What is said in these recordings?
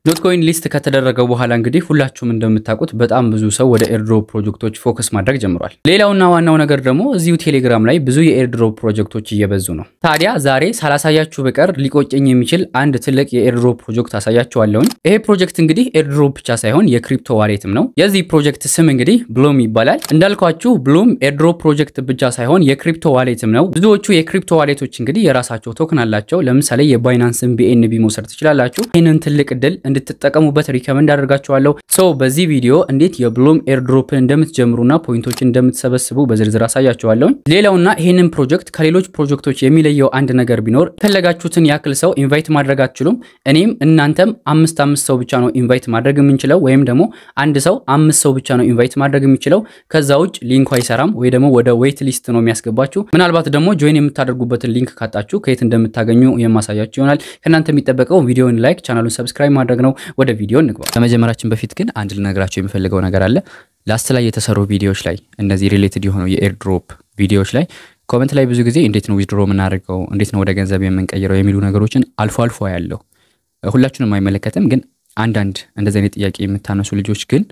ዶት ኮይን ሊስት ከተደረገ በኋላ እንግዲህ ሁላችሁም እንደምታውቁት በጣም ብዙ ሰው ወደ ኤርድሮፕ ፕሮጀክቶች ፎከስ ማድረግ ጀምሯል። ሌላውና ዋናው ነገር ደግሞ እዚሁ ቴሌግራም ላይ ብዙ የኤርድሮፕ ፕሮጀክቶች እየበዙ ነው። ታዲያ ዛሬ ሳላሳያችሁ በቀር ሊቆጨኝ የሚችል አንድ ትልቅ የኤርድሮፕ ፕሮጀክት አሳያችኋለሁኝ። ይሄ ፕሮጀክት እንግዲህ ኤርድሮፕ ብቻ ሳይሆን የክሪፕቶ ዋሌትም ነው። የዚህ ፕሮጀክት ስም እንግዲህ ብሎም ይባላል። እንዳልኳችሁ ብሎም ኤርድሮፕ ፕሮጀክት ብቻ ሳይሆን የክሪፕቶ ዋሌትም ነው። ብዙዎቹ የክሪፕቶ ዋሌቶች እንግዲህ የራሳቸው ቶክን አላቸው። ለምሳሌ የባይናንስን ቢኤንቢ መውሰድ ትችላላችሁ። ይህንን ትልቅ እድል እንድትጠቀሙበት ሪከመንድ አደርጋችኋለሁ። ሶ በዚህ ቪዲዮ እንዴት የብሎም ኤርድሮፕን እንደምትጀምሩና ፖይንቶችን እንደምትሰበስቡ በዝርዝር አሳያችኋለሁ። ሌላውና ይህንን ፕሮጀክት ከሌሎች ፕሮጀክቶች የሚለየው አንድ ነገር ቢኖር የፈለጋችሁትን ያክል ሰው ኢንቫይት ማድረግ አትችሉም። እኔም እናንተም አምስት አምስት ሰው ብቻ ነው ኢንቫይት ማድረግ የምንችለው፣ ወይም ደግሞ አንድ ሰው አምስት ሰው ብቻ ነው ኢንቫይት ማድረግ የሚችለው። ከዛ ውጭ ሊንኩ አይሰራም ወይ ደግሞ ወደ ዌይት ሊስት ነው የሚያስገባችሁ። ምናልባት ደግሞ ጆይን የምታደርጉበትን ሊንክ ካጣችሁ ከየት እንደምታገኙ የማሳያችሁ ይሆናል። ከእናንተ የሚጠበቀው ቪዲዮን ላይክ፣ ቻናሉን ሰብስክራይብ ማድረግ ነው። ወደ ቪዲዮ እንግባ። ከመጀመራችን በፊት ግን አንድ ልነግራቸው የሚፈልገው ነገር አለ። ላስት ላይ የተሰሩ ቪዲዮዎች ላይ እነዚህ ሪሌትድ የሆኑ የኤርድሮፕ ቪዲዮዎች ላይ ኮመንት ላይ ብዙ ጊዜ እንዴት ነው ዊዝድሮ የምናደርገው፣ እንዴት ነው ወደ ገንዘብ የምንቀይረው የሚሉ ነገሮችን አልፎ አልፎ ያለው ሁላችሁንም አይመለከትም። ግን አንዳንድ እንደዚህ አይነት ጥያቄ የምታነሱ ልጆች ግን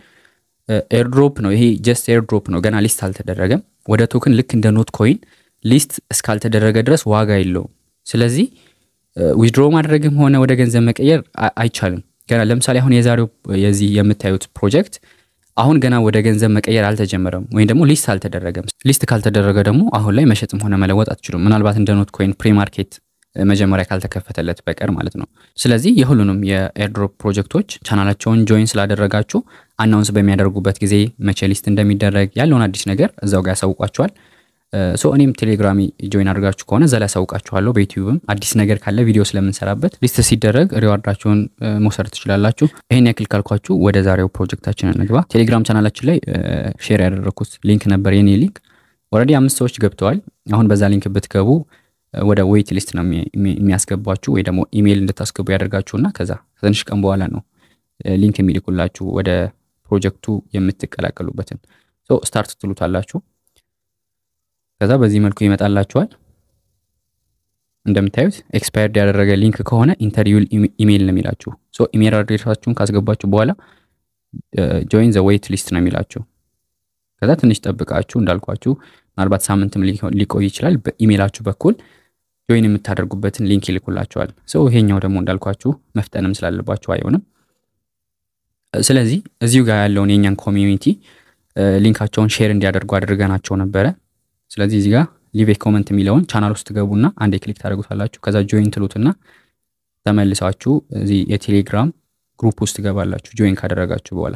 ኤርድሮፕ ነው ይሄ ጀስት ኤርድሮፕ ነው፣ ገና ሊስት አልተደረገም። ወደ ቶክን ልክ እንደ ኖት ኮይን ሊስት እስካልተደረገ ድረስ ዋጋ የለውም። ስለዚህ ዊዝድሮ ማድረግም ሆነ ወደ ገንዘብ መቀየር አይቻልም። ገና ለምሳሌ አሁን የዛሬው የዚህ የምታዩት ፕሮጀክት አሁን ገና ወደ ገንዘብ መቀየር አልተጀመረም፣ ወይም ደግሞ ሊስት አልተደረገም። ሊስት ካልተደረገ ደግሞ አሁን ላይ መሸጥም ሆነ መለወጥ አትችሉም። ምናልባት እንደ ኖት ኮይን ፕሪ ማርኬት መጀመሪያ ካልተከፈተለት በቀር ማለት ነው። ስለዚህ የሁሉንም የኤርድሮፕ ፕሮጀክቶች ቻናላቸውን ጆይን ስላደረጋችሁ አናውንስ በሚያደርጉበት ጊዜ መቼ ሊስት እንደሚደረግ ያለውን አዲስ ነገር እዛው ጋር ያሳውቋቸዋል። ሶ እኔም ቴሌግራሚ ጆይን አድርጋችሁ ከሆነ እዛ ላይ ያሳውቃችኋለሁ። በዩቲዩብም አዲስ ነገር ካለ ቪዲዮ ስለምንሰራበት ሊስት ሲደረግ ሪዋርዳችሁን መውሰድ ትችላላችሁ። ይህን ያክል ካልኳችሁ ወደ ዛሬው ፕሮጀክታችን እንግባ። ቴሌግራም ቻናላችን ላይ ሼር ያደረግኩት ሊንክ ነበር የኔ ሊንክ። ኦልሬዲ አምስት ሰዎች ገብተዋል። አሁን በዛ ሊንክ ብትገቡ ወደ ዌይት ሊስት ነው የሚያስገባችሁ ወይ ደግሞ ኢሜይል እንድታስገቡ ያደርጋችሁና ከዛ ከትንሽ ቀን በኋላ ነው ሊንክ የሚልኩላችሁ ወደ ፕሮጀክቱ የምትቀላቀሉበትን ስታርት ትሉታላችሁ። ከዛ በዚህ መልኩ ይመጣላችኋል። እንደምታዩት ኤክስፓየርድ ያደረገ ሊንክ ከሆነ ኢንተርቪው ኢሜይል ነው የሚላችሁ። ሶ ኢሜይል አድሬሳችሁን ካስገባችሁ በኋላ ጆይን ዘ ዌይት ሊስት ነው የሚላችሁ። ከዛ ትንሽ ጠብቃችሁ እንዳልኳችሁ ምናልባት ሳምንትም ሊቆይ ይችላል። በኢሜይላችሁ በኩል ጆይን የምታደርጉበትን ሊንክ ይልኩላችኋል። ሰው ይሄኛው ደግሞ እንዳልኳችሁ መፍጠንም ስላለባችሁ አይሆንም። ስለዚህ እዚሁ ጋር ያለውን የእኛን ኮሚዩኒቲ ሊንካቸውን ሼር እንዲያደርጉ አድርገናቸው ነበረ። ስለዚህ እዚህ ጋር ሊቭ ኮመንት የሚለውን ቻናል ውስጥ ገቡና አንድ ክሊክ ታደርጉታላችሁ። ከዛ ጆይን ትሉትና ተመልሳችሁ እዚህ የቴሌግራም ግሩፕ ውስጥ ትገባላችሁ። ጆይን ካደረጋችሁ በኋላ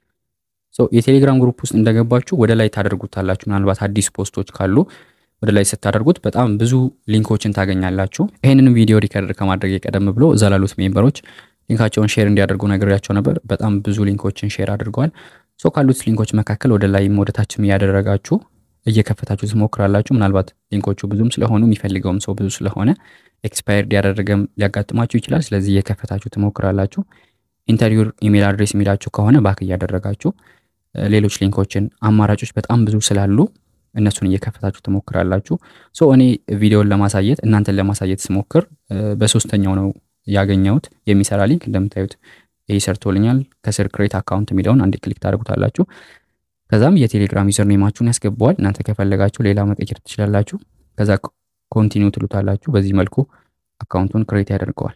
የቴሌግራም ግሩፕ ውስጥ እንደገባችሁ ወደ ላይ ታደርጉታላችሁ። ምናልባት አዲስ ፖስቶች ካሉ ወደ ላይ ስታደርጉት በጣም ብዙ ሊንኮችን ታገኛላችሁ። ይህንንም ቪዲዮ ሪከርድ ከማድረግ የቀደም ብሎ እዛ ላሉት ሜምበሮች ሊንካቸውን ሼር እንዲያደርጉ ነግሬያቸው ነበር። በጣም ብዙ ሊንኮችን ሼር አድርገዋል። ሶ ካሉት ሊንኮች መካከል ወደ ላይም ወደታችም እያደረጋችሁ እየከፈታችሁ ትሞክራላችሁ። ምናልባት ሊንኮቹ ብዙም ስለሆኑ የሚፈልገውም ሰው ብዙ ስለሆነ ኤክስፓየርድ ያደረገም ሊያጋጥማችሁ ይችላል። ስለዚህ እየከፈታችሁ ትሞክራላችሁ። ኢንተርቪው ኢሜል አድሬስ የሚላችሁ ከሆነ ባክ እያደረጋችሁ ሌሎች ሊንኮችን አማራጮች በጣም ብዙ ስላሉ እነሱን እየከፈታችሁ ትሞክራላችሁ። ሶ እኔ ቪዲዮን ለማሳየት እናንተን ለማሳየት ስሞክር በሶስተኛው ነው ያገኘሁት የሚሰራ ሊንክ እንደምታዩት ይህ ሰርቶልኛል። ከስር ክሬት አካውንት የሚለውን አንድ ክሊክ ታደርጉታላችሁ። ከዛም የቴሌግራም ዩዘር ኔማችሁን ያስገባዋል። እናንተ ከፈለጋችሁ ሌላ መቀየር ትችላላችሁ። ከዛ ኮንቲኒው ትሉታላችሁ። በዚህ መልኩ አካውንቱን ክሬት ያደርገዋል።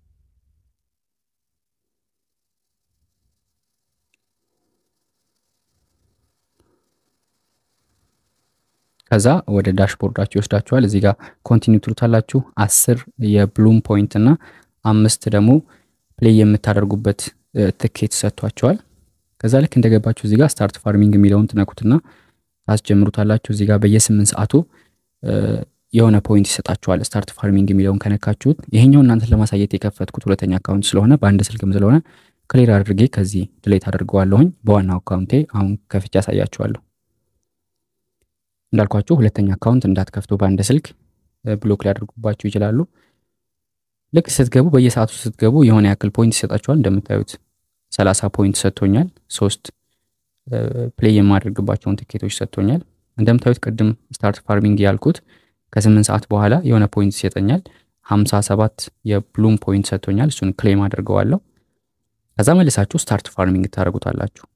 ከዛ ወደ ዳሽቦርዳችሁ ይወስዳችኋል። እዚህ ጋር ኮንቲኒው ትሉታላችሁ። አስር የብሉም ፖይንት እና አምስት ደግሞ ፕሌይ የምታደርጉበት ትኬት ሰጥቷቸዋል። ከዛ ልክ እንደገባችሁ እዚህ ጋር ስታርት ፋርሚንግ የሚለውን ትነኩትና ታስጀምሩታላችሁ። እዚህ ጋር በየስምንት ሰዓቱ የሆነ ፖይንት ይሰጣችኋል። ስታርት ፋርሚንግ የሚለውን ከነካችሁት ይሄኛው እናንተን ለማሳየት የከፈትኩት ሁለተኛ አካውንት ስለሆነ በአንድ ስልክም ስለሆነ ክሊር አድርጌ ከዚህ ድሌት አድርገዋለሁኝ። በዋናው አካውንቴ አሁን ከፍቼ ያሳያችኋለሁ። እንዳልኳችሁ ሁለተኛ አካውንት እንዳትከፍቱ በአንድ ስልክ ብሎክ ሊያደርጉባችሁ ይችላሉ። ልክ ስትገቡ በየሰዓቱ ስትገቡ የሆነ ያክል ፖይንት ይሰጣችኋል። እንደምታዩት ሰላሳ ፖይንት ሰጥቶኛል። ሶስት ፕሌይ የማደርግባቸውን ትኬቶች ሰጥቶኛል። እንደምታዩት ቅድም ስታርት ፋርሚንግ ያልኩት ከስምንት ሰዓት በኋላ የሆነ ፖይንት ይሰጠኛል። ሀምሳ ሰባት የብሉም ፖይንት ሰጥቶኛል። እሱን ክሌም አድርገዋለሁ። ከዛ መልሳችሁ ስታርት ፋርሚንግ ታደርጉታላችሁ።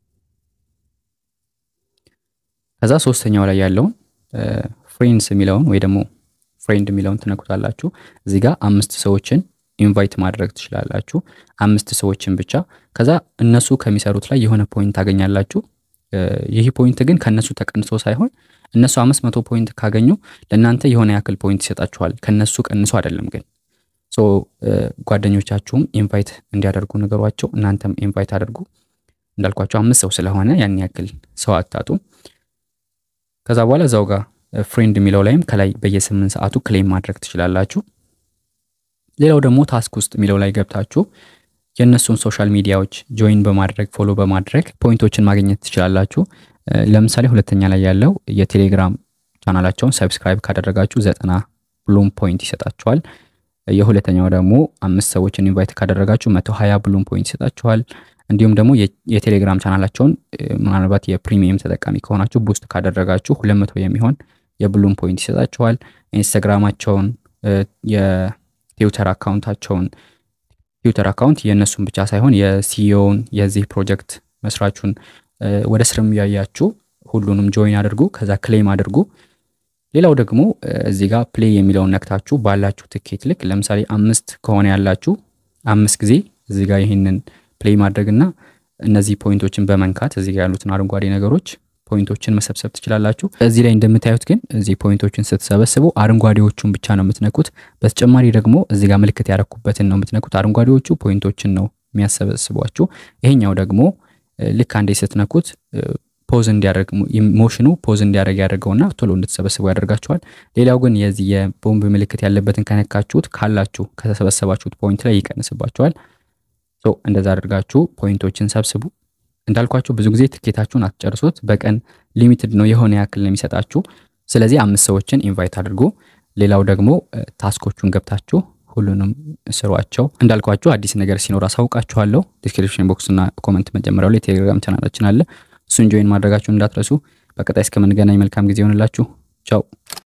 ከዛ ሶስተኛው ላይ ያለውን ፍሬንድስ የሚለውን ወይ ደግሞ ፍሬንድ የሚለውን ትነኩታላችሁ። እዚህ ጋር አምስት ሰዎችን ኢንቫይት ማድረግ ትችላላችሁ። አምስት ሰዎችን ብቻ። ከዛ እነሱ ከሚሰሩት ላይ የሆነ ፖይንት ታገኛላችሁ። ይህ ፖይንት ግን ከእነሱ ተቀንሶ ሳይሆን እነሱ አምስት መቶ ፖይንት ካገኙ ለእናንተ የሆነ ያክል ፖይንት ይሰጣችኋል። ከነሱ ቀንሶ አይደለም ግን ሶ ጓደኞቻችሁም ኢንቫይት እንዲያደርጉ ነገሯቸው። እናንተም ኢንቫይት አድርጉ። እንዳልኳቸው አምስት ሰው ስለሆነ ያን ያክል ሰው አታጡ። ከዛ በኋላ እዛው ጋር ፍሬንድ የሚለው ላይም ከላይ በየስምንት ሰዓቱ ክሌም ማድረግ ትችላላችሁ። ሌላው ደግሞ ታስክ ውስጥ የሚለው ላይ ገብታችሁ የእነሱን ሶሻል ሚዲያዎች ጆይን በማድረግ ፎሎ በማድረግ ፖይንቶችን ማግኘት ትችላላችሁ። ለምሳሌ ሁለተኛ ላይ ያለው የቴሌግራም ቻናላቸውን ሰብስክራይብ ካደረጋችሁ ዘጠና ብሉም ፖይንት ይሰጣችኋል። የሁለተኛው ደግሞ አምስት ሰዎችን ኢንቫይት ካደረጋችሁ መቶ ሀያ ብሉም ፖይንት ይሰጣችኋል። እንዲሁም ደግሞ የቴሌግራም ቻናላቸውን ምናልባት የፕሪሚየም ተጠቃሚ ከሆናችሁ ቡስት ካደረጋችሁ ሁለት መቶ የሚሆን የብሉም ፖይንት ይሰጣችኋል። ኢንስታግራማቸውን የትዊተር አካውንታቸውን ትዊተር አካውንት የእነሱን ብቻ ሳይሆን የሲኢኦውን የዚህ ፕሮጀክት መስራቹን ወደ ስርም ያያችሁ ሁሉንም ጆይን አድርጉ። ከዛ ክሌም አድርጉ። ሌላው ደግሞ እዚህ ጋር ፕሌይ የሚለውን ነክታችሁ ባላችሁ ትኬት ልክ ለምሳሌ አምስት ከሆነ ያላችሁ አምስት ጊዜ እዚህ ጋር ይህንን ፕሌይ ማድረግና እነዚህ ፖይንቶችን በመንካት እዚህ ጋር ያሉትን አረንጓዴ ነገሮች ፖይንቶችን መሰብሰብ ትችላላችሁ። እዚህ ላይ እንደምታዩት ግን እዚህ ፖይንቶችን ስትሰበስቡ አረንጓዴዎቹን ብቻ ነው የምትነኩት። በተጨማሪ ደግሞ እዚህ ጋር ምልክት ያረኩበትን ነው የምትነኩት። አረንጓዴዎቹ ፖይንቶችን ነው የሚያሰበስቧችሁ። ይሄኛው ደግሞ ልክ አንዴ ስትነኩት ፖዝ እንዲያደርግ ሞሽኑ ፖዝ እንዲያደርግ ያደርገውና ቶሎ እንድትሰበስቡ ያደርጋችኋል። ሌላው ግን የዚህ የቦምብ ምልክት ያለበትን ከነካችሁት ካላችሁ ከተሰበሰባችሁት ፖይንት ላይ ይቀንስባችኋል። እንደዛ አድርጋችሁ ፖይንቶችን ሰብስቡ። እንዳልኳችሁ ብዙ ጊዜ ትኬታችሁን አትጨርሱት። በቀን ሊሚትድ ነው የሆነ ያክል ነው የሚሰጣችሁ። ስለዚህ አምስት ሰዎችን ኢንቫይት አድርጉ። ሌላው ደግሞ ታስኮቹን ገብታችሁ ሁሉንም ስሯቸው። እንዳልኳችሁ አዲስ ነገር ሲኖር አሳውቃችኋለሁ። ዲስክሪፕሽን ቦክስ እና ኮመንት መጀመሪያው ላይ ቴሌግራም ቻናላችን አለ። እሱን ጆይን ማድረጋችሁን እንዳትረሱ። በቀጣይ እስከምንገናኝ መልካም ጊዜ ይሆንላችሁ። ቻው